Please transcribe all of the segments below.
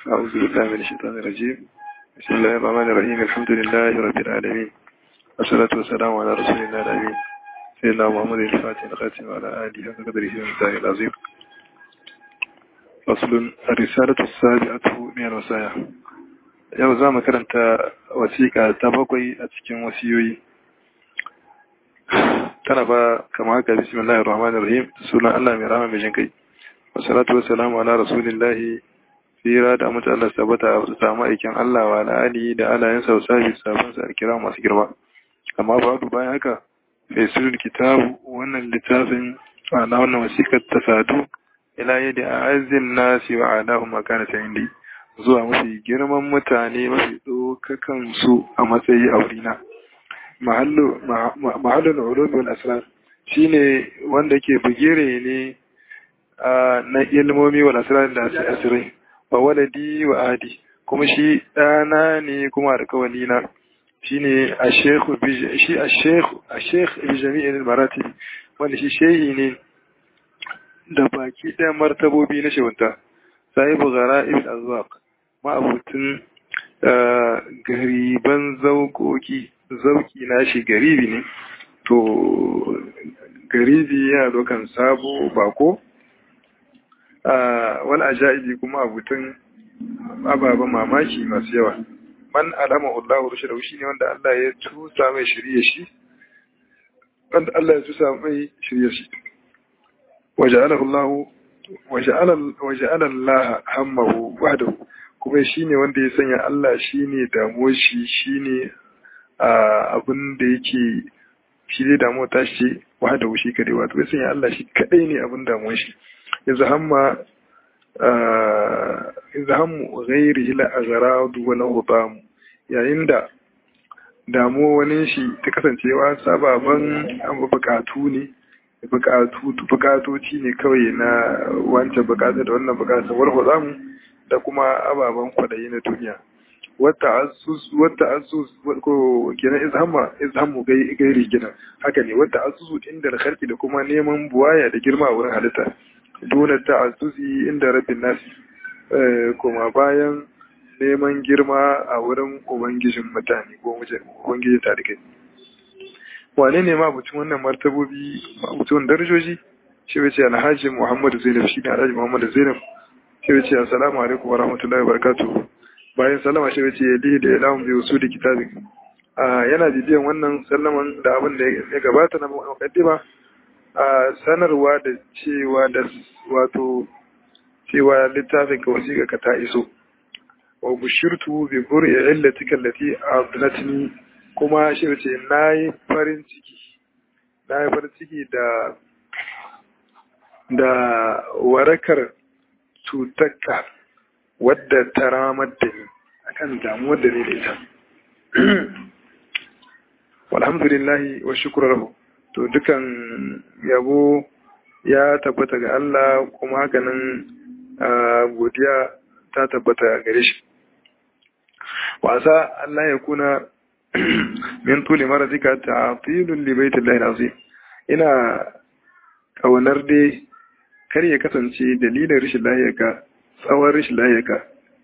أعوذ بالله من الشيطان الرجيم بسم الله الرحمن الرحيم الحمد لله رب العالمين والصلاة والسلام على رسول الله الأمين سيدنا محمد الفاتح الخاتم وعلى آله حق قدره ومقداره العظيم فصل الرسالة السابعة من الوصايا yau za mu karanta wasiƙa ta bakwai a cikin wasiyoyi tana ba kama haka bismillahir rahmanir rahim sunan Allah mai rahama mai jin kai wassalatu wassalamu ala rasulillahi tsira da mutu Allah tabbata a samu aikin Allah wa ala alihi da alayen sa sabi sabon sa kira masu girma amma babu bayan haka sai sirrin kitabu wannan littafin ana wannan wasiƙar ta sadu ila yadda a azin nasi wa alahu makana ta indi zuwa mafi girman mutane mafi ɗaukakan su a matsayi a wurina mahallin ulubi wal asrar shine wanda ke bugire ne na ilmomi wal asrar da asirai wa waladi wa adi kuma shi ɗana ne kuma alƙawali na shine a shekhu shi a shekhu a shekh bi jami'in maratib wanda shi shehi ne da baki ɗaya martabobi na shewunta sahibu gara ibn azwaq ma'abutin gariban zaukoki zauki na shi garibi ne to garibi yana dokan sabo bako wani ajaibi kuma abutin ababen mamaki masu yawa man alama Allah rushe da shi ne wanda Allah ya tusa mai shirye shi wanda Allah ya tusa mai shirye shi waja'alahu Allah waja'ala Allah hammahu wahdahu kuma shine wanda ya sanya Allah shine damuwar shi shine abin da yake shi ne damuwar ta shi wahdahu shi kadai wato ya sanya Allah shi kadai ne abin damuwar shi yanzu hamma yanzu hammu ghairihi la aghradu wa la hutamu yayin da damuwa wani shi ta kasancewa sababan bukatu ne bukatoci ne kawai na wancan bukata da wannan bukata warwa zamu da kuma ababen kwadayi na duniya wata asus ko kenan izhamma izhammu gairi gina haka ne wata asusu inda alkharki da kuma neman buwaya da girma a wurin halitta dole ta asusi inda rabbin nasi kuma bayan neman girma a wurin ubangijin mutane ko ubangijin tarikai wane ne ma mutum wannan martabobi mutum darajoji shi wace alhaji muhammadu zainab shi ne alhaji muhammadu zainab shi wace assalamu alaikum wa rahmatullahi wa barakatuhu bayan salama shi wace ya da ya lamun biyu su da kitabin yana bibiyan wannan sallaman da abin da ya gabata na mukaddima a sanarwa da cewa da wato cewa littafin ka wasiƙa ka ta iso wa bushirtu bi bur'i illatika allati abdatni kuma shi wace nayi farin ciki nayi farin ciki da da warakar cutarka wadda ta ramar da ni akan damuwar da ni da ita walhamdulillahi wa shukru lahu to dukan yabo ya tabbata ga Allah kuma hakanan godiya ta tabbata gare shi wasa Allah ya kuna min tuli maradika ta'tilun li baitillahi azim ina kaunar dai kar ya kasance dalilin rashin lahiyarka tsawon rashin lahiyarka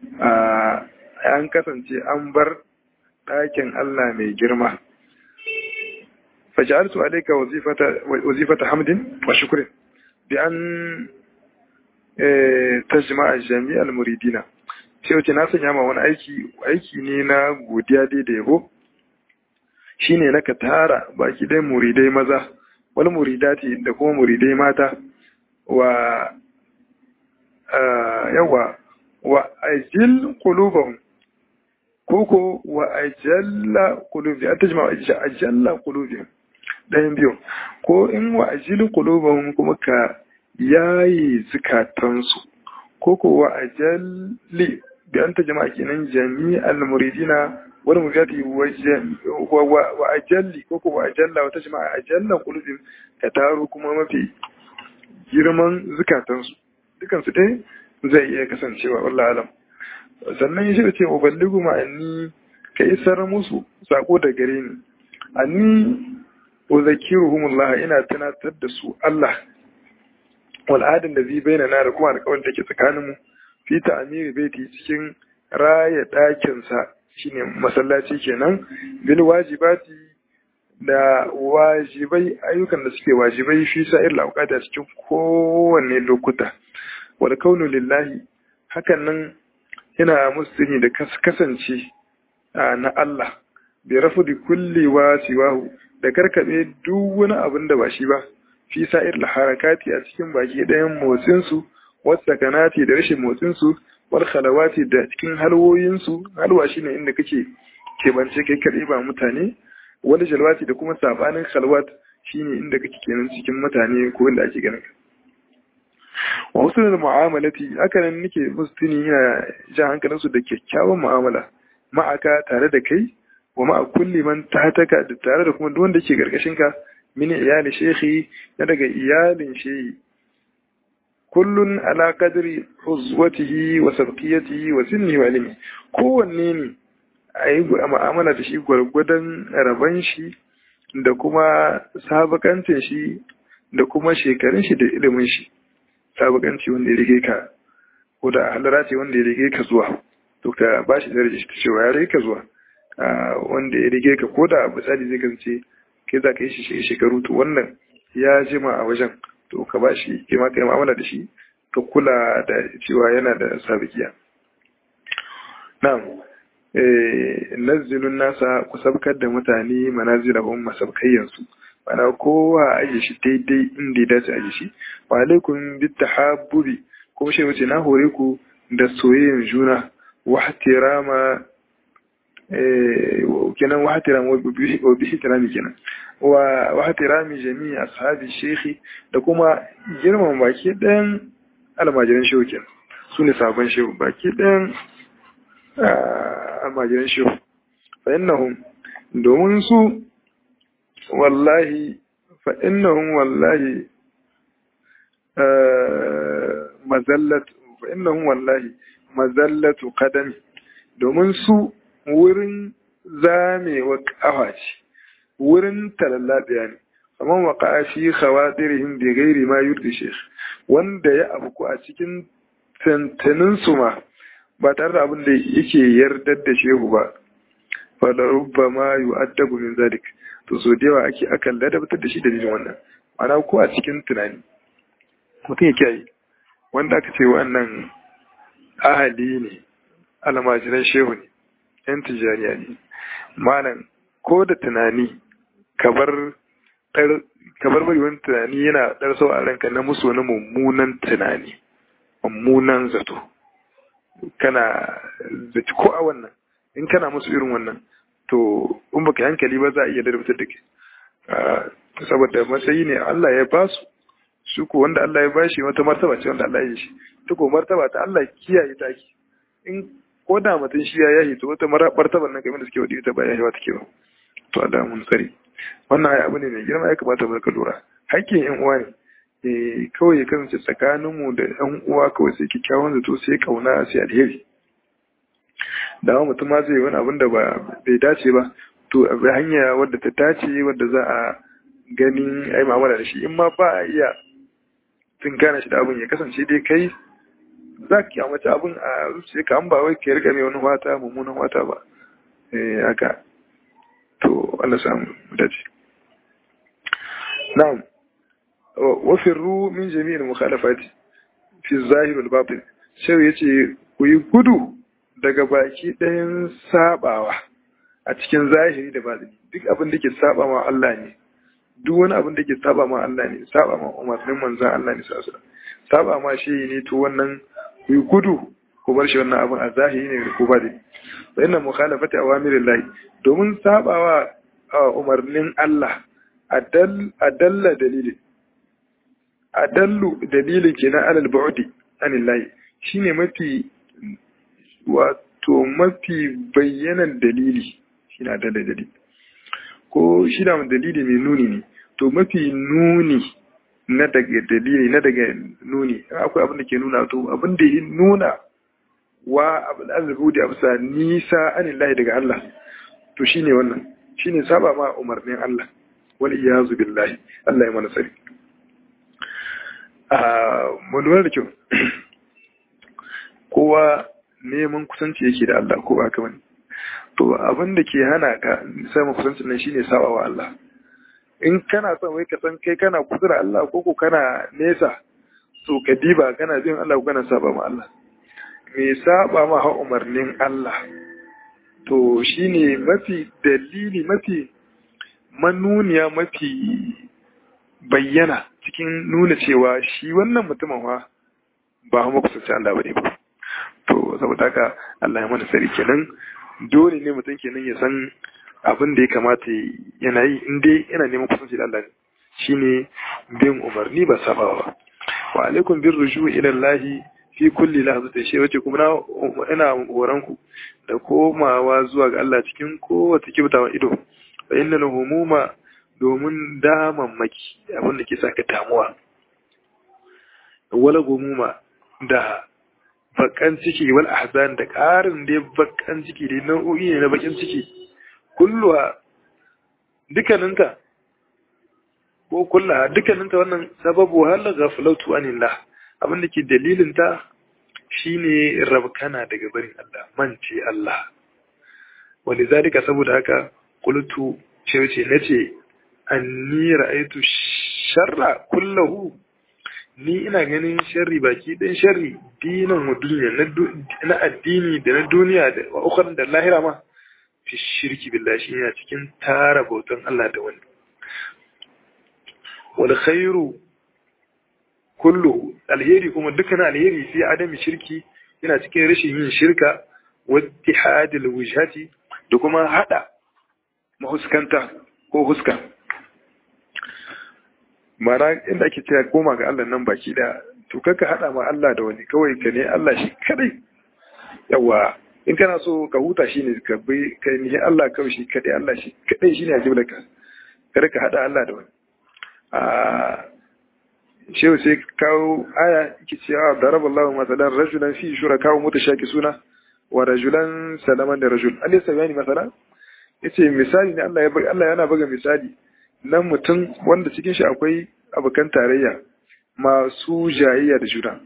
an kasance an bar ɗakin Allah mai girma faj'altu alayka wazifata wazifata hamdin wa shukrin bi an tajma'a jami'al muridina sai wace na sanya ma wani aiki aiki ne na godiya dai da yabo shine na ka tara baki dai muridai maza wani muridati da kuma muridai mata wa yawa wa ajil qulubahum koko wa ajalla qulubi an tajma ajalla qulubihim dayan biyu ko in wa ajil qulubahum kuma ka yayi zukatansu koko wa ajalli bi an tajma kenan jami'al muridina wani mugati wa ajalli koko wa ajalla wa tajma ajalla qulubihim ka taro kuma mafi girman zukatansu dukansu dai zai iya kasancewa wallah alam sannan ya shirya ce uballigu ma'anni ka isar musu sako da gare ni anni uzakiruhumullah ina tunatar da su Allah wal adin da zai bayyana da kuma alƙawarin da ke tsakanin mu fi ta'amiri baiti cikin raya ɗakinsa shine masallaci kenan bil wajibati da wajibai ayyukan da suke wajibai fi sa'ir lauqata cikin kowanne lokuta wal kaunu lillahi hakan nan yana musulmi da kasance na Allah bi rafudi kulli wa siwahu da karkabe duk wani abin da ba shi ba fi sa'ir harakati a cikin baki ɗayan motsin su wasu kanati da rashin motsin su wal khalawati da cikin halwoyin su halwa shine inda kake kebance kai kadai ba mutane wani jalwati da kuma sabanin khalwat shine inda kake kenan cikin mutane ko inda ake ganin wa husnul mu'amalati haka nan nake musu tuni yana jan hankalinsu da kyakkyawan mu'amala ma'aka tare da kai wa ma'a kulli man tahtaka da tare da kuma duk wanda ke karkashin ka min iyali shekhi na daga iyalin shehi kullun ala qadri huzwatihi wa sabqiyatihi wa sinni wa ilmi kowanne ne ayi mu'amala da shi gwargwadon raban shi da kuma sabakancin shi da kuma shekarun shi da ilimin shi sabakanci wanda ya rige ka ko da halara ce wanda ya rige ka zuwa to ka ba shi daraja ta cewa ya rige ka zuwa wanda ya rige ka ko da misali zai kasance kai za ka yi shi shekaru to wannan ya jima a wajen to ka ba shi ke ma ka yi mu'amala da shi ka kula da cewa yana da sabikiya na'am nazzilun nasa ku sabkar da mutane manazilahum masabkayyansu mana kowa aje shi daidai inda ya dace aje shi wa alaikum bit tahabbubi kuma shi wace na hore ku da soyayyen juna wa ihtirama eh kenan wa ihtirama wa bi ihtirami kenan wa wa ihtirami jami'i ashabi shekhi da kuma girman baki ɗayan almajiran shehu kenan su ne sabon shehu baki ɗayan almajiran shehu fa innahum domin su wallahi fa innahum wallahi mazallatu fa innahum wallahi mazallatu qadami domin su wurin zamewa kafa ce wurin talallabiya ne amma waqa'a fi khawatirihim bi ghairi ma yurdi shaykh wanda ya abu a cikin tantanin su ma ba tare da abin da yake yardar da shehu ba fa da rubbama yu'addabu min zalik to so da yawa ake akan ladabtar da shi dalilin wannan ana ko a cikin tunani mutum ya kiyaye wanda aka ce wannan ahali ne almajiran shehu ne yan tijaniya ne malam ko da tunani kabar kabar bari wani tunani yana dar sau a ranka na musu wani mummunan tunani mummunan zato kana zaci ko a wannan in kana musu irin wannan to in baka hankali ba za a iya darbatar da ke saboda matsayi ne Allah ya ba su su ko wanda Allah ya bashi wata martaba ce wanda Allah ya yi shi ta ko martaba ta Allah kiyaye ta ki in ko da mutum shi ya yahi to wata martaban nan kamar da suke wadi ta ba yahi ba take ba to Allah mun tsari wannan ai abu ne mai girma ya kamata mu ka lura hakkin yan uwa ne eh kawai ya kasance tsakaninmu da yan uwa kawai sai kikkiawan zato sai kauna sai alheri da mutum ma zai wani abin da ba bai dace ba to a hanya wadda ta dace wadda za a gani ai mu'amala da shi in ma ba a iya tunkana shi da abin ya kasance dai kai za ka kyamace abin a zuciya ka an ba wai ka riga mai wani wata mummunan wata ba eh haka to Allah samu dace na'am wa firru min jami'il mukhalafati fi zahir wal batin sai yace ku yi gudu daga baki ɗayan sabawa a cikin zahiri da batini duk abin da ke saba ma Allah ne duk wani abin da ke saba ma Allah ne saba ma umarnin manzan Allah ne sasu saba ma shi ne to wannan ku yi gudu ku bar shi wannan abin a zahiri ne ko batini fa inna mukhalafati awamirillahi domin sabawa umarnin Allah adalla dalili adallu dalilin kenan alal bu'di anillahi shine mafi wato mafi bayyanan dalili shi na da dalili ko shi da dalili mai nuni ne to mafi nuni na daga dalili na daga nuni akwai abin da ke nuna to abin da ya nuna wa abin arziki da bisa nisa anillahi daga Allah to shine wannan shine saba ma umarnin Allah wal iyazu billahi Allah ya mana tsari a mu lura da kyau kowa neman kusanci yake da Allah ko ba ka bane to abin da ke hana ka samun kusancin nan shine saba wa Allah in kana son wai ka san kai kana kusa da Allah ko ko kana nesa to ka diba kana bin Allah ko kana saba ma Allah me saba ma ha umarnin Allah to shine mafi dalili mafi manuniya mafi bayyana cikin nuna cewa shi wannan mutumin fa ba mu kusanci Allah bane ba to saboda haka Allah ya mana sari kenan dole ne mutum kenan ya san abin da ya kamata yana yi in dai yana neman kusanci da Allah shine bin umarni ba sabawa ba wa alaikum bir ruju ila Allah fi kulli lahzatin shi wace kuma ina horon ku da komawa zuwa ga Allah cikin kowace kibtawa ido fa innal humuma domin damammaki abin da ke saka damuwa wala gumuma da bakan ciki wal ahzan da ƙarin da bakan ciki da nau'o'i ne na bakin ciki kulluwa dukkaninta ko kulla dukkaninta wannan sababu hal ghaflatu anillah abin da ke dalilin ta shine rabkana daga barin Allah mance Allah walizalika saboda haka qultu ce ce nace anni ra'aytu sharra kullahu ni ina ganin sharri baki ɗan sharri dinan wa duniya na addini da na duniya da wa ukharin da lahira ma fi shirki billahi shi yana cikin tara bautan Allah da wani wal khairu kullu alheri kuma dukkan alheri fi adami shirki yana cikin rashin yin shirka wa ittihadil wujhati da kuma hada mahuskanta ko huska mara inda ake cewa koma ga Allah nan baki daya to kaka hada ma Allah da wani kawai ka ne Allah shi kadai yawa in kana so ka huta shine ka bi kai ne Allah kawai shi kadai Allah shi kadai shine ya jibla ka kada ka hada Allah da wani a shehu sai kawo aya yake cewa daraballahu masalan rajulan fi shuraka suna wa rajulan salaman da rajul alaysa bayani masalan yace misali ne Allah ya Allah yana buga misali nan mutum wanda cikin shi akwai abokan tarayya masu jayayya da juna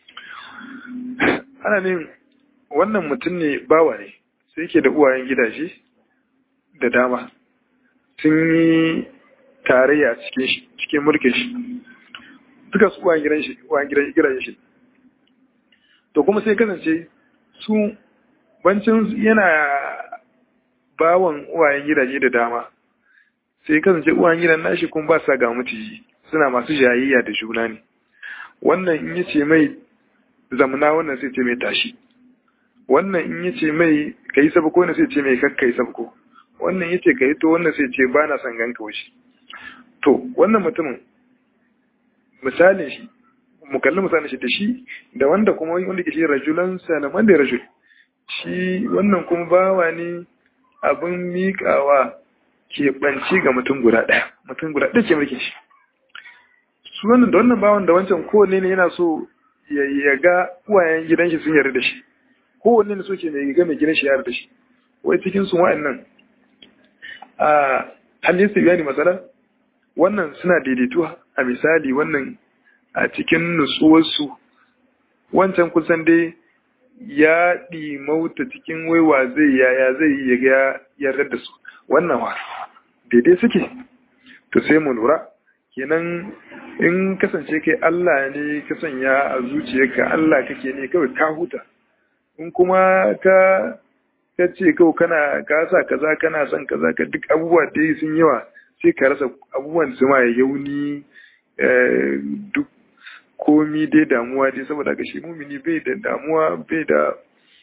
ana ne wannan mutum ne bawa ne sai yake da uwayen gidaje da dama sun yi tarayya cikin shi cikin mulkin shi duka su uwayen gidan shi uwayen gidan gidaje shi to kuma sai kasance su bancin yana bawan uwayen gidaje da dama sai kasance uwayen gidan nashi kuma ba sa ga mutiji suna masu jayayya da juna ne wannan in yace mai zamana wannan sai ce mai tashi wannan in yace mai kai sabko ne sai ce mai kakkai sabko wannan yace kai to wannan sai ce ba na son ganka wuce to wannan mutumin misalin shi mu kalli misalin shi da shi da wanda kuma wanda ke shi rajulan salaman da rajul shi wannan kuma bawa ne abin miƙawa keɓanci ga mutum guda ɗaya mutum guda ɗaya ke mulkin shi su wannan da wannan bawan da wancan kowanne ne yana so ya ga uwayen gidan shi sun yarda da shi kowanne ne so ke mai ga mai gidan shi yarda da shi wai cikin su wa'annan a halin su yani masala wannan suna daidaituwa a misali wannan a cikin nutsuwarsu wancan kusan dai ya ɗimauta cikin waiwa zai yaya zai yi ya yarda da su wannan wa daidai suke to sai mu lura kenan in kasance kai Allah ne ka sanya a zuciyarka Allah kake ne kawai ka huta in kuma ka ka ce kawai kana ka sa kaza kana son kaza ka duk abubuwa da sun yawa sai ka rasa abubuwan su ma yauni duk komi dai damuwa dai saboda ga shi mumini bai da damuwa bai da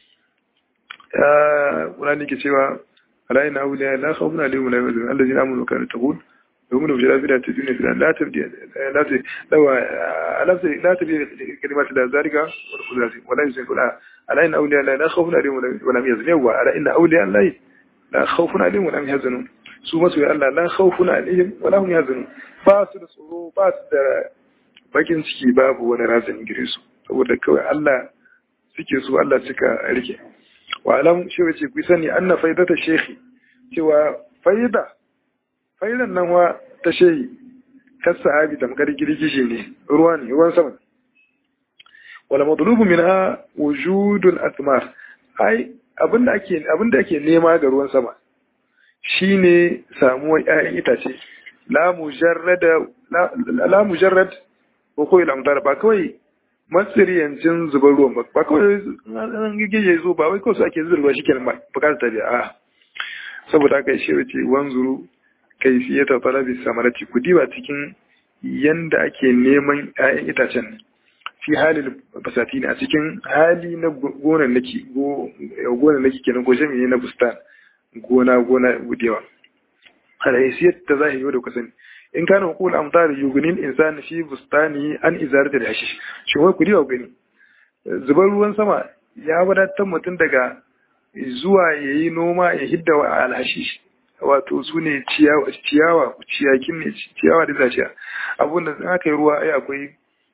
ƙunani ke cewa alayi na wuliya la khawfun alaihim wa la yahzanun allazina amanu wa kanu yattaqun yu'minu bil akhirati fi dunya la tabdi la tabdi la tabdi kalimati la zalika wal qudati wa la yusifuna alayi na wuliya la khawfun alaihim wa la yahzanun wa ala inna awliya allahi la khawfun alaihim wa la yahzanun su masoya Allah la khawfun alaihim wa la hum yahzanun ba su da tsoro ba su da bakin ciki babu wani razani gare su saboda kawai Allah suke so Allah suka rike wa alam shi wace ku sani anna faidata shekhi cewa faida faidan nan wa ta shehi kas sahabi tamkar girgije ne ruwa ne ruwan sama wala matlubu minha wujudul athmar ai abinda ake abinda ake nema ga ruwan sama shine samuwar ƴaƴan itace la mujarrada la mujarrad ko koyi lamdar ba kawai matsiriyancin zubar ruwan ba ba kawai an gige zo ba wai kawai su ake zubarwa shi kenan bukatar ta biya a saboda haka shi wace wanzuru kai fiye ta talabi samarati ku diba cikin yanda ake neman 'ya'yan itacen fi halin basati ne a cikin hali na gonan nake gonan nake kenan ko jami'i na bustan gona gona budewa alaysiyat ta zahiri da kusan in kana hukul amtar yugunil insan fi bustani an izarata da hashish shi wai ku diwa gani zubar ruwan sama ya wadatar mutum daga zuwa yayi noma ya hidda wa alhashish wato su ne ciyawa ciyakin ne ciyawa da zaciya abun da aka yi ruwa ai akwai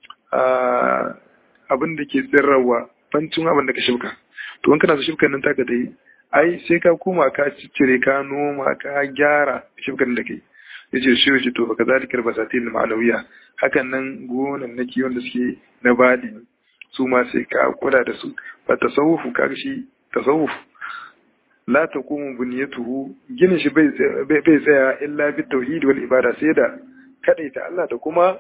abin da ke tsirrawa bancin abin da ka shibka to in kana so shibkan nan taka dai ai sai ka koma ka ciccire ka noma ka gyara shibkan da kai yace shi yace to baka zalikar basatin ma'anawiya hakan nan gonan nake wanda suke na badi su ma sai ka kula da su fa tasawufu ka shi tasawuf la taqumu bunyatuhu ginin shi bai bai tsaya illa bi tauhid wal ibada sai da kadaita Allah da kuma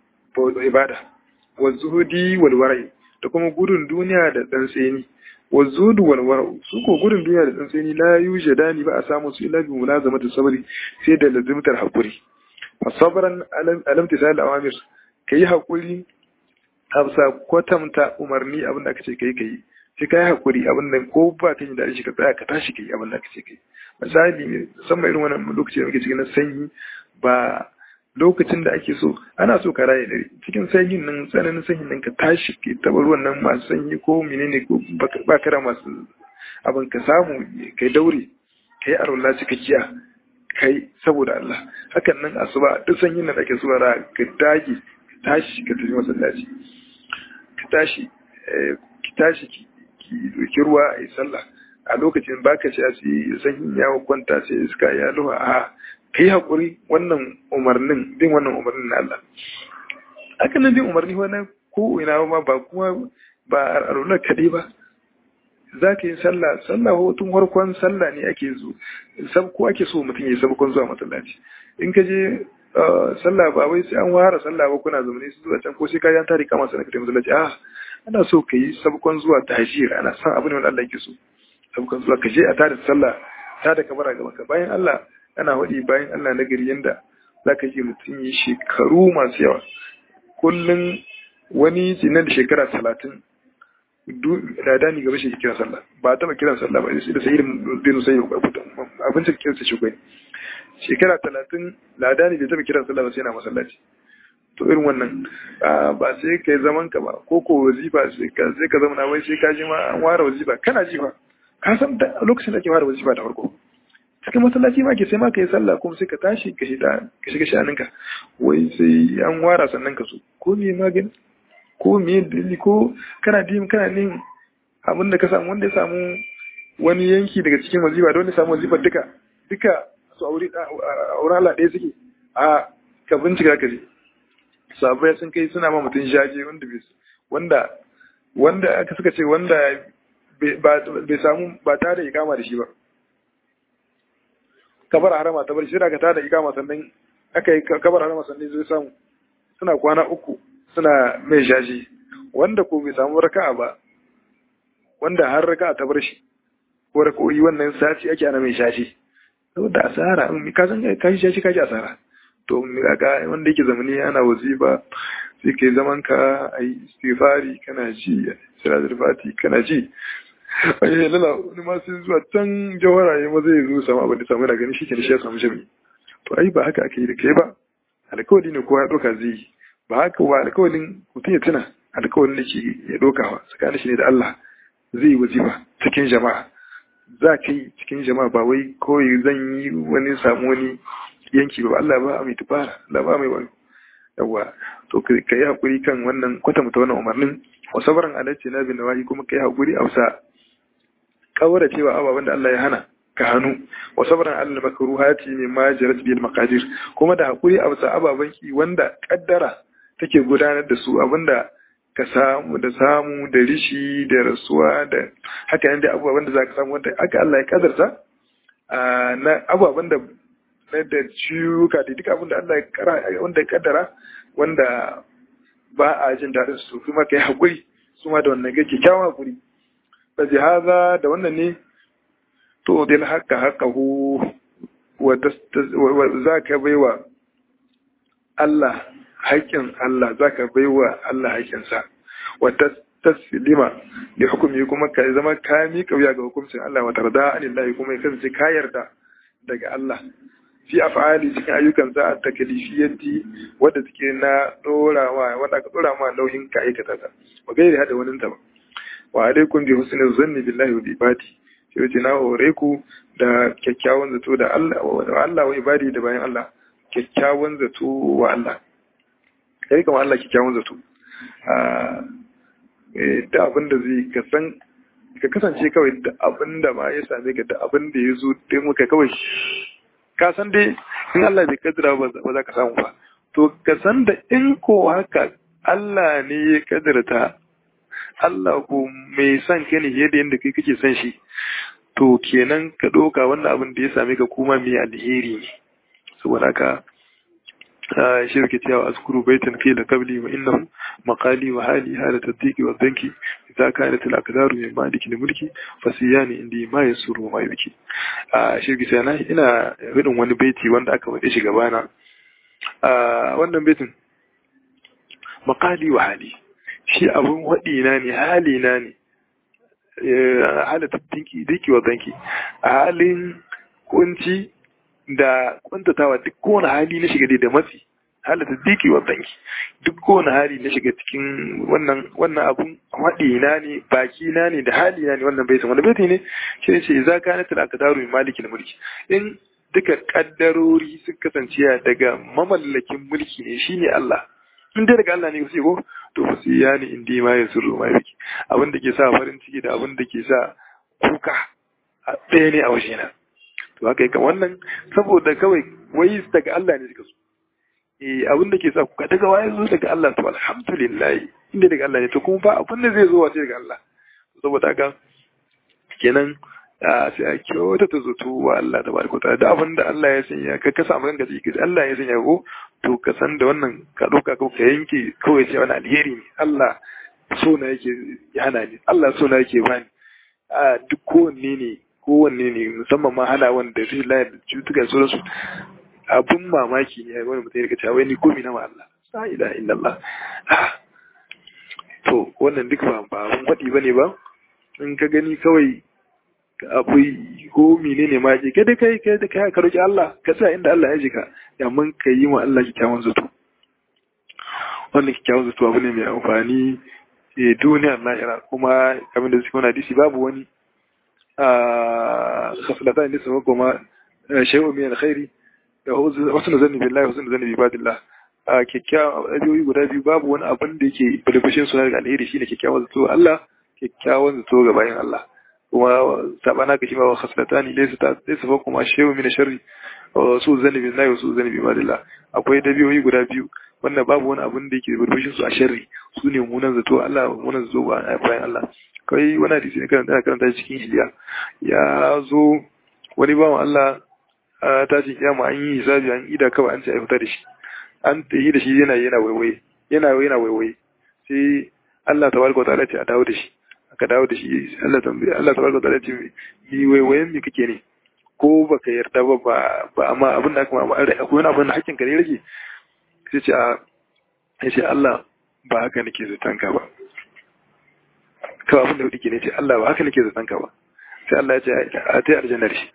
ibada wa zuhudi wal wara'i da kuma gudun duniya da tsantseni wa zuhudu wal wara'u su ko gudun duniya da tsantseni la yujadani ba a samu su illa bi mulazamati sabri sai da lazimtar hakuri fa sabran alam tisal awamir kai hakuri hafsa kwatamta umarni abin da aka ce kai kai sai kai hakuri abin da ko ba ka yi da shi ka tsaya ka tashi kai abin da aka ce kai misali musamman irin wannan lokaci da muke cikin na sanyi ba lokacin da ake so ana so ka raye dare cikin sanyin nan tsananin sanyin nan ka tashi ke taba ruwan nan masu sanyi ko menene ko ba kara masu abin ka samu kai daure kai arola cikakkiya kai saboda Allah hakan nan asuba duk sanyin nan ake so ra ka dage ka tashi ka tafi masallaci ka tashi ki tashi ki ki ruwa a yi sallah a lokacin baka ci asi sanyin ya kwanta sai iska ya luha a kai haƙuri wannan umarnin bin wannan umarnin na Allah haka nan bin umarni wani ko ina ma ba kuma ba a runar kaɗai ba za ka yi sallah sallah hotun farkon sallah ne ake zo sab ko ake so mutum ya yi sabkon zuwa masallaci in ka je sallah ba wai sai an ware sallah ba kuna zamani su zuwa can ko sai ka yi an tari kama sana ka tafi masallaci a ana so ka yi sabkon zuwa tahjir ana san abin da Allah yake so sabkon zuwa ka je a tada sallah ta da kabara ga maka bayan Allah ana waɗi bayan Allah na gari yanda za ka ji mutum yi shekaru masu yawa kullum wani ce nan da shekara talatin da dani gaba shi kira sallah ba a taɓa kiran sallah ba sai da sai bin sai abincin kiran sa shugai shekara talatin ladani bai taɓa kiran sallah ba sai na masallaci to irin wannan ba sai ka yi zaman ka ba ko ko wazifa sai ka zama na wai sai ka ji ma an ware wazifa kana ji ba ka san lokacin da ake ware wazifa da farko cikin masallaci ma ke sai ma ka yi sallah kuma sai ka tashi ka shiga ka shiga shaninka wai sai an wara sannan ka so ko me magani ko me dalili ko kana dim kana nin abin da ka samu wanda ya samu wani yanki daga cikin wazifa da wanda ya samu wazifar duka duka su aure aure Allah ɗaya suke a ka bincika ka ji sabai sun kai suna ma mutum jaje wanda wanda wanda aka suka ce wanda bai samu ba tare da ikama da shi ba kabar harama ta bar shi da ka tada ikama sannan aka yi kabar harama sannan zai samu suna kwana uku suna mai shashi wanda ko bai samu raka'a ba wanda har raka'a ta bar shi ko rakoyi wannan sati ake ana mai shashi saboda asara in ka san ka shi shashi ka ji asara to ga wanda yake zamani ana wazifa sai kai zaman ka ayi istighfari kana ji salatul fati kana ji ai lala wani ma sai zuwa can jawara ya ma zai zo samu abin da samu da gani shi ke shi ya samu jami to ai ba haka ake yi da kai ba alkawari ne kowa ya ɗauka zai yi ba haka ba alkawarin mutum ya tuna alkawarin da ke ya ɗaukawa tsakanin shi ne da Allah zai yi wazifa cikin jama'a za ka yi cikin jama'a ba wai kawai zan yi wani samu wani yanki ba Allah ba mai tubara Allah ba mai wani yawa to ka yi hakuri kan wannan kwatanta wannan umarnin wa sabaran alaihi na bin nawahi kuma ka yi hakuri a wasa kawara cewa ababen da Allah ya hana ka hannu wa sabran alal makruhati min ma jarat bil maqadir kuma da hakuri a bisa ababen ki wanda kaddara take gudanar da su abinda ka samu da samu da rishi da rasuwa da haka yanda abubuwan da za ka samu wanda aka Allah ya kadarta na abubuwan da na da ciwuka da duk abin da Allah ya kara wanda ya kaddara wanda ba a jin daɗin su kuma kai haƙuri su ma da wannan ga kyakkyawan haƙuri ba haza da wannan ne to dai haka haka hu wa za ka baiwa Allah haƙƙin Allah za ka baiwa Allah haƙƙinsa wa taslima li hukumi kuma ka zama ka miƙa wuya ga hukuncin Allah wa tarda anillahi kuma ya kasance ka yarda daga Allah fi af'ali cikin ayyukan za a takalifiyyanti wadda take na dorawa wanda aka dora ma nauyin ka aikata ta wa gairi hada wani ta ba wa alaikum bi husnil zanni billahi wa ibadi shi wace na hore ku da kyakkyawan zato da Allah wa Allah wa ibadi da bayan Allah kyakkyawan zato wa Allah kai kamar Allah kyakkyawan zato da abin da zai ka san ka kasance kawai da abin da ma ya same ka da abin da ya zo dai muka kawai ka san dai in Allah bai kaddara ba za ka samu ba to ka san da in ko haka Allah ne ya kaddarta Allah ko mai son ka ne yadda yadda kai kake son shi to kenan ka ɗauka wannan abin da ya same ka kuma mai alheri ne saboda haka shirki cewa azkuru baitan fi da kabli wa innahu maqali wa hali hala taddiqi wa danki idza kanat al aqdaru min maliki al mulki fasiyani indi ma yasuru ma yuki a shirki sai na ina hudin wani baiti wanda aka wade shi gabana a wannan baitin maqali wa hali shi abun wadi na ne hali na ne hala taddiqi diki wa danki a halin kunci da kwantatawa duk kowane hali na shiga da matsi halatta diki wa banki duk kowane hali na shiga cikin wannan wannan abun haɗi na ne baki na ne da hali na ne wannan baitin wanda baiti ne shi ne ce za ka natar aka daru mai maliki na mulki in duka kaddarori sun kasance daga mamallakin mulki ne shine Allah in dai daga Allah ne sai ko to fa sai ya ne indi ma ya sirru ma yake abin da ke sa farin ciki da abin da ke sa kuka a ɗaya ne a wajena to haka yake wannan saboda kawai wai daga Allah ne suka so eh abin da ke sa ku daga waye zo daga Allah to alhamdulillah inda daga Allah ne to kuma ba abin da zai zo wace daga Allah saboda haka kenan sai a kyauta ta zato wa Allah da barko ta da abin da Allah ya sanya ka ka samu ranka jiki Allah ya sanya ko to ka san da wannan ka dauka ko ka yanke kawai sai wani alheri ne Allah so na yake hana ni Allah so na yake bani a duk kowanne ne kowanne ne musamman ma hana wanda rashin layar da cutukan sauransu abun mamaki ne wani mutum ya kace wai ni komi na ma Allah la ilaha illallah to wannan duk ba ba abun faɗi bane ba in ka gani kawai abu ko menene ma je kada kai kai da kai ka roki Allah ka sa inda Allah ya jika amma ka yi wa Allah kyakkyawan zato wannan kyakkyawan zato abu ne mai amfani eh duniyar lahira kuma kamar da suke wani hadisi babu wani خصلتان لسه شيء من الخير wasu zanni billahi wasu zanni bi badillah a kyakkyawan ajiyoyi guda biyu babu wani abin da yake bulbushin suna daga alheri shine kyakkyawan zato Allah kyakkyawan zato ga bayan Allah kuma sabana ka shi ma khaslatani laysa ta laysa fa kuma shehu min sharri su zanni billahi wasu zanni bi badillah akwai dabiyoyi guda biyu wannan babu wani abin da yake bulbushin su a sharri su ne munan zato Allah munan zato bayan Allah kai wani hadisi ne karanta karanta cikin hiliya ya zo wani bawan Allah ta ce kiyama an yi hisabi an ida kawai an ce a fita da shi an tayi da shi yana yana waiwaye yana yana waiwaye sai Allah tabaraka wa ta'ala ce a dawo da shi aka dawo da shi Allah tambaye Allah tabaraka wa ta'ala ce ni waiwayen me kake ne ko baka yarda ba ba amma abin da aka ma akwai wani abin da hakkin ka ne rage sai ce a sai ce Allah ba haka nake zaton ka ba kawai abin da hudu ke ne ce Allah ba haka nake zaton ka ba sai Allah ya ce a ta aljannar shi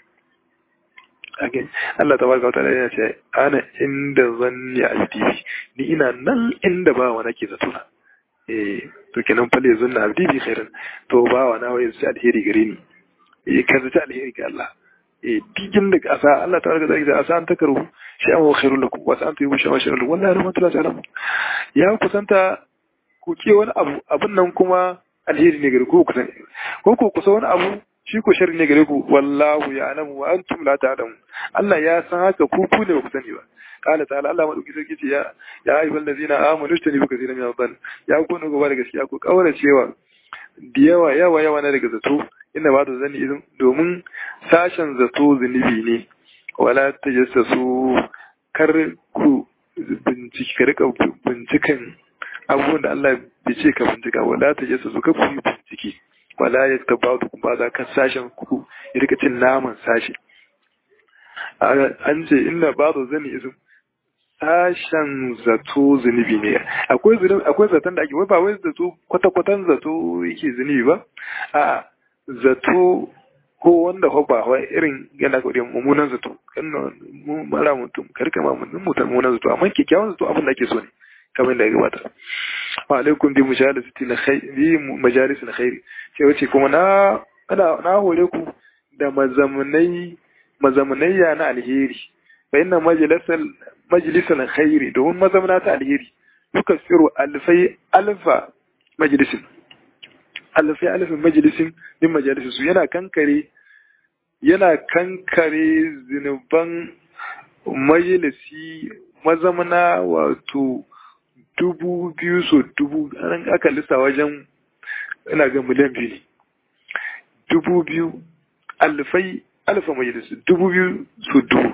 Allah ta barka wata ya ce ana inda zanni a abdi ni ina nan inda ba wa nake zato na eh to kenan fale zunna abdi bi khairan to ba wa na wai su alheri gare ni eh ka zata alheri ga Allah eh dijin da asa Allah ta barka da asa an takaru shi an wa khairul lakum wa sa an tuyu shi wa sharrul wallahi rahmatullahi ta'ala ya kusanta ku ke wani abu abin nan kuma alheri ne gari ko kusa ko ko kusa wani abu shi ko sharri ne gare ku wallahu ya'lamu wa antum la ta'lamun Allah ya san haka ku ku ne ba ku sani ba qala ta'ala Allah madauki sarki ce ya ya ayyuhal ladzina amanu istanibu kaseeran min adh ya ku ne gaba da gaskiya ku kaura cewa da yawa yawa yawa na daga zato inda ba da zani izin domin sashen zato zunubi ne wala tajassasu kar ku bincike ka rika binciken abubuwan da Allah bai ce ka bincika wala tajassasu ka ku yi bincike wala ya taba da kuma za ka sashen ku ya rika cin naman sashi an ce inda ba da zani izin sashen zato zunubi ne akwai akwai zaton da ake wai ba wai zato kwata-kwatan zato yake zunubi ba a zato ko wanda fa ba wai irin yana kodin mummunan zato kan mu mara mutum karka ma mutum mummunan zato amma kyakkyawan zato abin da ake so ne kamar da ya gabata wa alaikum bi mujalasati na khair bi majalis na khairi sai wace kuma na na hore ku da mazamunai mazamunayya na alheri fa inna majalisal majalisal khairi domin mazamuna ta alheri duka tsiru alfai alfa majalisin alfai alfin majalisin min majalisin su yana kankare yana kankare zinuban majalisi mazamuna wato dubu biyu so dubu an aka lissa wajen ina ga miliyan biyu ne dubu biyu alfai alfa majalisi dubu biyu so dubu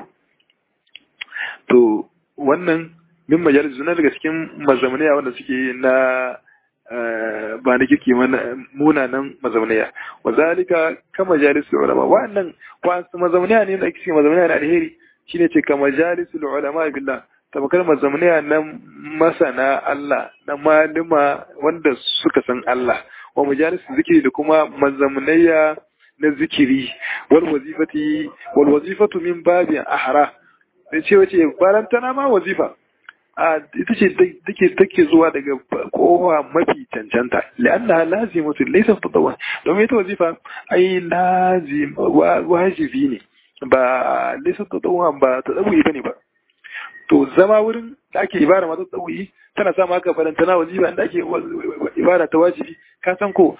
to wannan min majalis na daga cikin mazamaniya wanda suke na ba na kirki munanan mazamaniya wa zalika ka majalis ulama wannan wasu mazamaniya ne da ake mazamaniya na alheri shine ce ka majalis ulama billah tabakar mazamaniya na masana Allah na malima wanda suka san Allah wa majalis zikiri da kuma mazamaniya na zikiri wal wazifati wal wazifatu min babin ahra sai ce wace barantana ma wazifa a ita ce take take zuwa daga kowa mafi cancanta la'anna lazimatu laysa tadawwa domin ita wazifa ai lazim wajibi ne ba laysa tadawwa ba tadawwi bane ba to zama wurin da ake ibara ma tadawwi tana sa maka barantana wazifa inda ake ibara ta wajibi ka san ko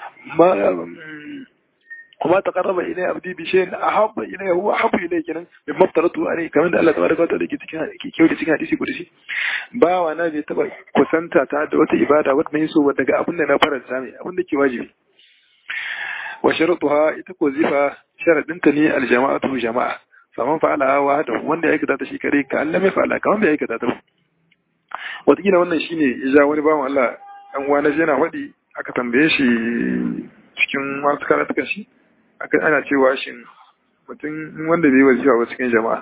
وما تقرب إلي عبدي بشيء أحب إليه هو أحب إليه كنا مما افترضته عليه كمان ده الله تبارك وتعالى ke cikin kyau da cikin hadisi kudusi ba wa na bai taba kusanta ta da wata ibada wadda yi so daga abin da na faranta mai abin da ke wajibi wa sharuɗuha ita ko zifa sharaɗinta ne aljama'atu jama'a faman fa'ala wa hada wanda ya aikata ta shi kare ka Allah mai fa'ala kaman bai aikata ta wataƙila wannan shine ya ja wani bawan Allah ɗan uwa na yana faɗi aka tambaye shi cikin wasu karatukan shi akan ana cewa shi mutum wanda bai wazifa ba cikin jama'a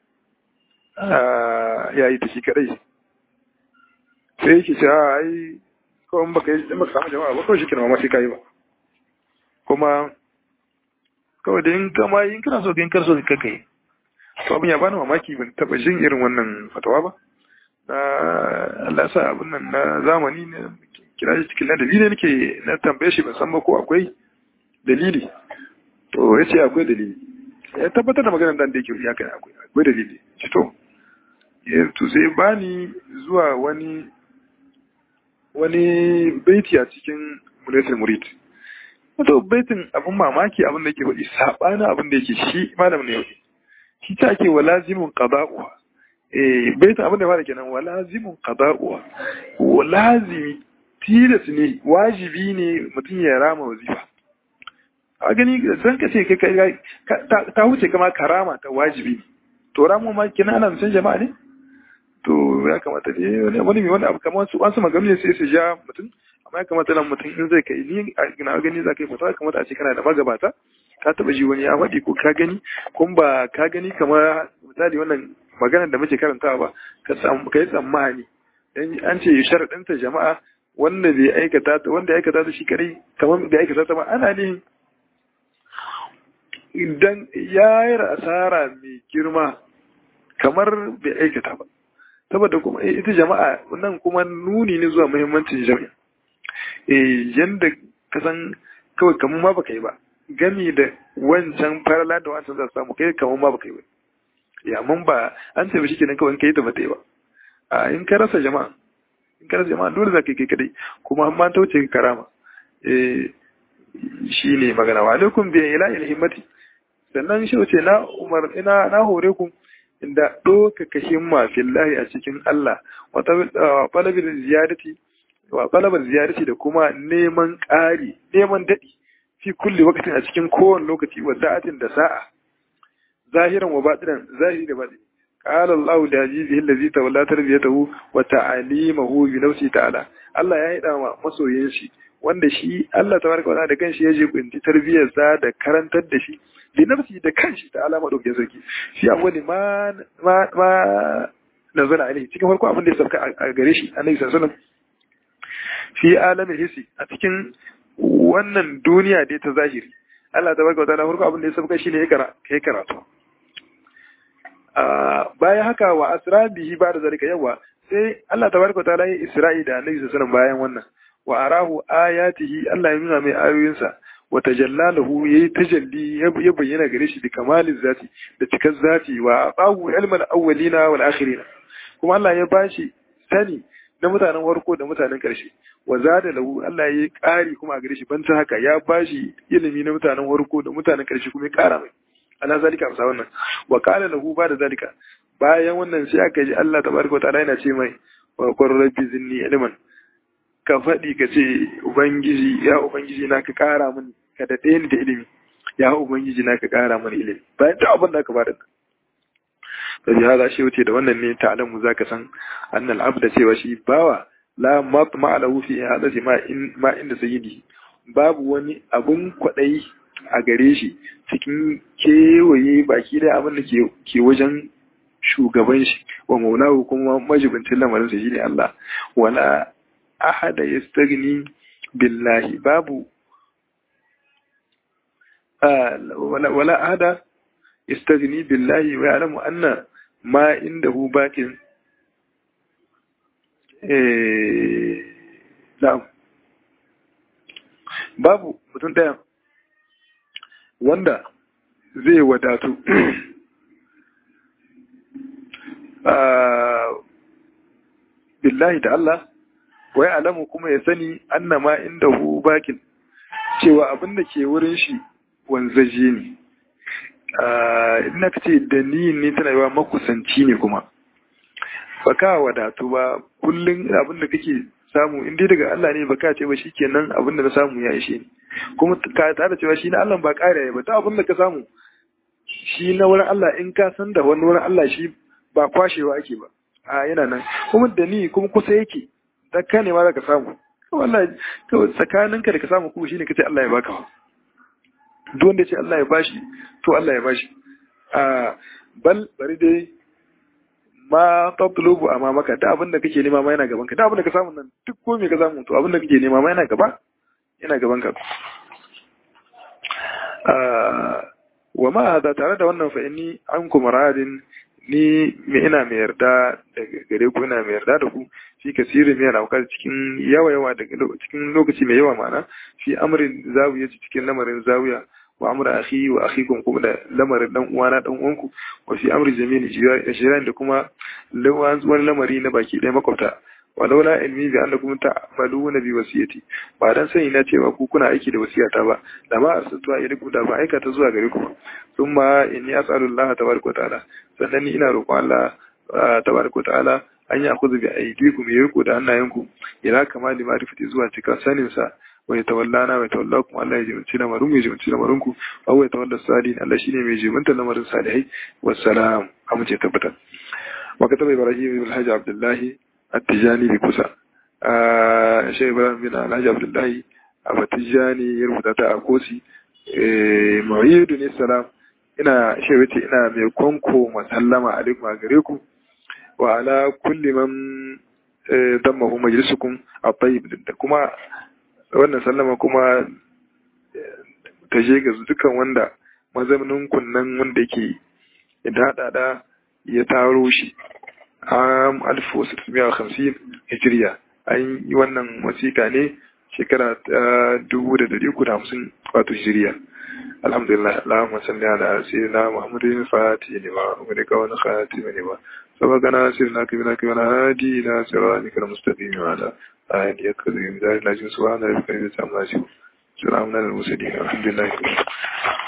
ya yi ta shi kadai sai yake cewa ai kawai baka yi baka samu jama'a ba kawai shi kina ma sai kai ba kuma kawai da in kama in kana so in kar so ka kai to abin ya bani mamaki ban taba jin irin wannan fatawa ba na Allah sa abin nan na zamani ne kira shi cikin ladabi ne nake na tambaye shi ban san ba ko akwai dalili to ya ce akwai dalili ya tabbatar da maganar dan da yake ya kai akwai akwai dalili ce to ya to sai bani zuwa wani wani baiti a cikin mulaytul murid wato baitin abin mamaki abin da yake faɗi saɓanin abin da yake shi malam ne yau shi ta ake wa lazimin qada'uha eh baitin abin da fara kenan wa lazimin qada'uha wa lazimi tilas ne wajibi ne mutum ya rama wazifa a gani zan ka ce kai ta wuce kama karama ta wajibi to ramu ma kina ana musan jama'a ne to ya kamata ne wani mai wani abu kamar su wasu magana ne sai su ja mutum amma ya kamata nan mutum in zai kai ni na gani za ka yi fata kamata a ce kana da magabata ka taba ji wani ya faɗi ko ka gani kun ba ka gani kamar misali wannan maganar da muke karantawa ba ka yi tsammani an ce sharaɗinta jama'a wanda bai aikata ta wanda ya aikata ta shi kare kamar bai aikata ta ba ana ne idan ya yi asara mai girma kamar bai aikata ba saboda kuma ita jama'a nan kuma nuni ne zuwa muhimmancin jami'a eh yanda ka san kawai kamar ma baka yi ba gami da wancan farala da wancan za su samu kai kamar ma baka yi ba ya mun ba an ce shi kenan kawai kai ta bata yi ba a in ka rasa jama'a in ka rasa jama'a dole za ka yi kai kadai kuma an ma ta wuce karama eh shine magana wa alaikum bi ila himmati sannan shi ce na umar ina na hore ku inda ɗaukaka himma fillahi a cikin Allah wa talabin ziyarati wa talabar ziyarati da kuma neman ƙari neman daɗi fi kulli wakatin a cikin kowane lokaci wa sa'atin da sa'a zahiran wa batinan zahiri da batini qala Allah da azizi allazi tawalla tarbiyatahu wa ta'alimahu bi nafsi ta'ala Allah ya yi ma masoyin shi wanda shi Allah tabaraka wa da kanshi ya je kunti tarbiyar sa da karantar da shi bi nafsi da kanshi ta alama dauke sarki shi awwali ma ma ma nazala alaihi cikin farko abin da ya sauka a gare shi annabi sallallahu alaihi wasallam fi alamin hissi a cikin wannan duniya dai ta zahiri Allah tabaraka wa ta'ala farko abin da ya sauka shine ya kara kai karatu bayan haka wa asra bihi ba da zalika yawa sai Allah tabaraka wa ta'ala ya isra'i da annabi sallallahu alaihi wasallam bayan wannan wa arahu ayatihi Allah ya nuna mai ayoyinsa wa tajallalahu yayi tajalli ya bayyana gare shi da kamalin zati da cikar zati wa aqahu ilmal awwalina wal akhirina kuma Allah ya bashi sani na mutanen farko da mutanen karshe wa zada lahu Allah ya ƙari kuma a gare shi banta haka ya bashi ilimi na mutanen farko da mutanen karshe kuma ya ƙara mai ana zalika amsa wannan wa qala lahu ba da zalika bayan wannan sai aka ji Allah tabaraka wa ta'ala yana ce mai wa qur rabbi zinni ilman ka faɗi ka ce Ubangiji ya Ubangiji na ka ƙara min ka daɗe ni da ilimi ya Ubangiji na ka ƙara min ilimi bayan ta abin da aka bada nan sai ya shi wuce da wannan ne ta alamu za ka san annal abda cewa shi bawa la matma alahu fi hadasi ma in ma inda sayyidi babu wani abun kwaɗayi a gare shi cikin kewaye baki da abin da ke wajen shugaban shi wa maulahu kuma majibincin lamarin sa shine Allah wala ahada yastagni billahi babu wala ahada yastagni billahi wa ya'lamu anna ma indahu bakin eh babu mutum daya wanda zai wadatu billahi da Allah wai alamu kuma ya sani annama inda hu bakin cewa abin da ke wurin shi wanzaje ne ina ka ce da ni ne tana yawa makusanci ne kuma baka wadatu ba kullum abin da kake samu in dai daga Allah ne baka ce ba shikenan abin da na samu ya ishe ni kuma ka tare cewa shi na Allah ba ƙara ba ta abin da ka samu shi na wurin Allah in ka san da wani wurin Allah shi ba kwashewa ake ba a yana nan kuma da ni kuma kusa yake da ka ne ma za ka samu wallahi kawai tsakaninka da ka samu kuma shine kace Allah ya baka duk wanda ce Allah ya bashi to Allah ya bashi a bal bari dai ma tatlubu amma maka da abin da kake nema ma yana gaban ka da abin da ka samu nan duk ko me ka samu to abin da kake nema ma yana gaba yana gaban ka wa ma hada tare da wannan fa inni ankum radin ni me ina mai yarda daga gare ku ina mai yarda da ku fi kasirin mai alawaka cikin yawa yawa daga cikin lokaci mai yawa ma'ana fi amrin zawiya cikin lamarin zawiya wa amra akhi wa akhikum kuma da lamarin dan uwana dan uwanku wa fi amri jami'in jiran da kuma wani lamari na baki ɗaya makwabta wa laula ilmi bi annakum ta'maluna bi wasiyati ba dan sani na cewa ku kuna aiki da wasiyata ba da ma arsaltu ilaykum da ba aikata zuwa gare ku thumma inni as'alu Allah tabaraka wa ta'ala sannan ni ina roƙon Allah tabaraka wa ta'ala an yi akuzu bi aidikum ya riko da hannayenku ila kamali ma'rifati zuwa cikin sanin sa wa ya tawallana wa tawallakum Allah ya jiminci lamarin mu ya jiminci lamarin ku wa ya tawalla salihin Allah shine mai jiminta lamarin salihai wassalam amince tabbata wa kataba ibrahim ibn alhaji abdullahi at-tijani bi kusa shi ibrahim bin alhaji abdullahi at-tijani ya rubuta ta a kosi mu'ayyidu ne salam ina shi wace ina mai kwanko masallama alaikum a gare ku wa ala kulli man dammahu majlisukum at-tayyib da kuma wannan sallama kuma ta je ga dukkan wanda mazaunin kunnan wanda yake da hada ya taro shi am alfu sittin hamsin hijiriya an yi wannan wasiƙa ne shekara ta dubu da dari uku da hamsin wato hijiriya alhamdulillah allahumma salli ala sayyidina muhammadin fati ne ma wani kawai na khatimi ne ma sabaqana sirna kibina kibina hadi ila siratika almustaqim wa ala آية يكذب ذلك لا جنس وعلا يبقى يتعمل salamun alal mursalin alhamdulillah